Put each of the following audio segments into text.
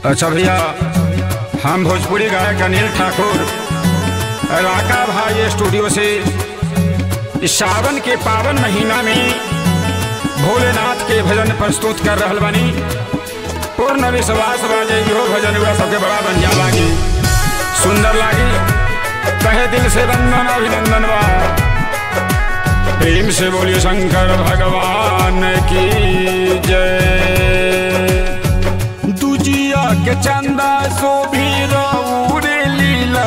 अच्छा भैया हम भोजपुरी गायक अनिल ठाकुर राका भाई स्टूडियो से इस सावन के पावन महीना में भोलेनाथ के भजन प्रस्तुत कर रहल बानी पूर्ण विश्वास बाजे इहो भजन हुआ सबके बड़ा बढ़िया लागी सुंदर लागी कहे दिल से वंदन अभिनंदन बा प्रेम से बोलिए शंकर भगवान की जय दुजिया के चंदा सो भी रे लीला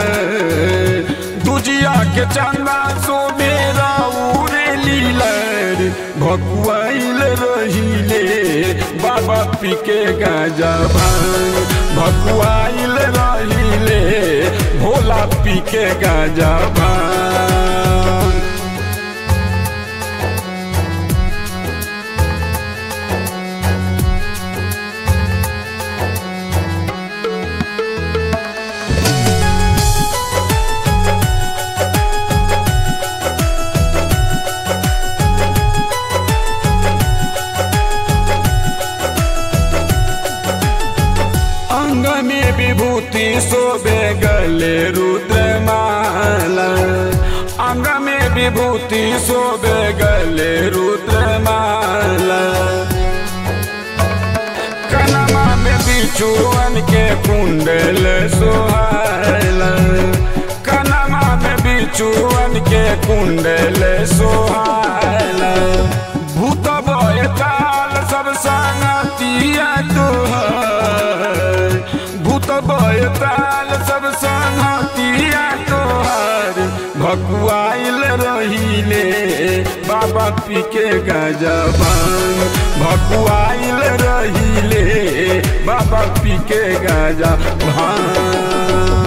दुजिया के चंदा सो भी रे लीला भकुआइल रहिले बाबा पी के गाजा भांग भकुआइल रहिले भोला पी के गाजा भांग अंग में विभूति शोभे गले रुद्रमाला अंग में विभूति शोभे गले रुद्रमाला कनमा में बिचुअन के कुंडल सोहायला कनमा में बिचुअन के कुंडल सोहायला भूत बय ताल सब संगतिया तोहर भूत बय ताल सब संगतिया तोहर भकुआइल रहिले बाबा पी के गाजा भांग भकुआइल रहिले बाबा पी के गाजा भांग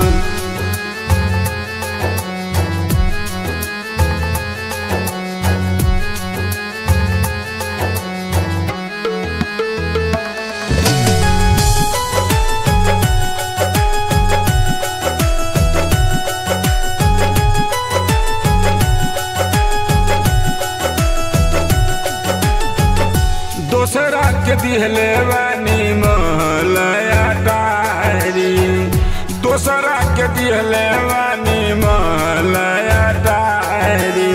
दोसरा के दिहले बानी महलया डायरी दोसरा के दिहले बानी महलया डायरी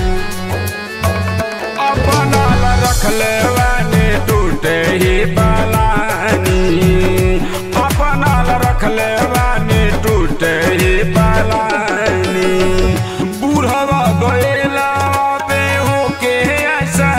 अपना ला रखले बानी टूटे ही पालानी अपना ला रखले बानी टूटे ही पालानी बूढ़वा गएला पे होके ऐसा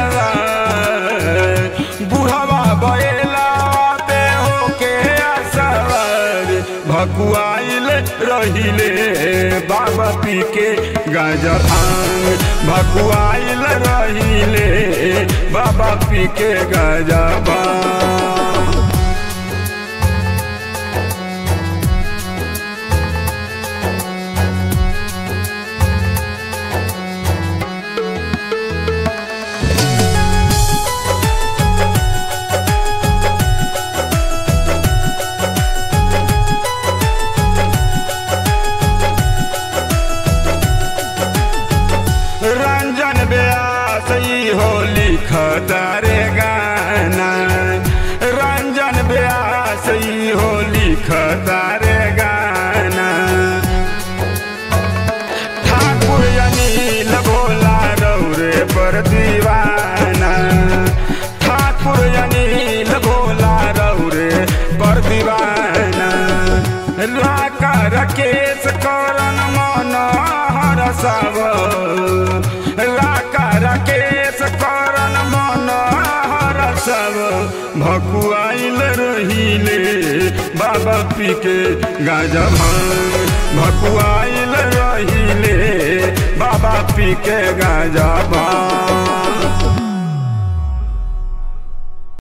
बुढ़वा बैला पे होके असर भकुआइल रहिले बाबा पी के गाजा भांग भकुआइल रहिले बाबा पी के गाजा भांग रंजन व्यास ई हो लिखतारे गाना रंजन व्यास ई हो लिखतारे गाना ठाकुर अनिल भोला रौरे पर दीवाना ठाकुर अनिल भोला रौरे पर दीवाना राका रकेश करन मन हर सब राका राकेश करन मन हर सब भकुआइल रहिले बाबा पी के गाजा भांग भकुआइल रहिले बाबा पी के गाजा भांग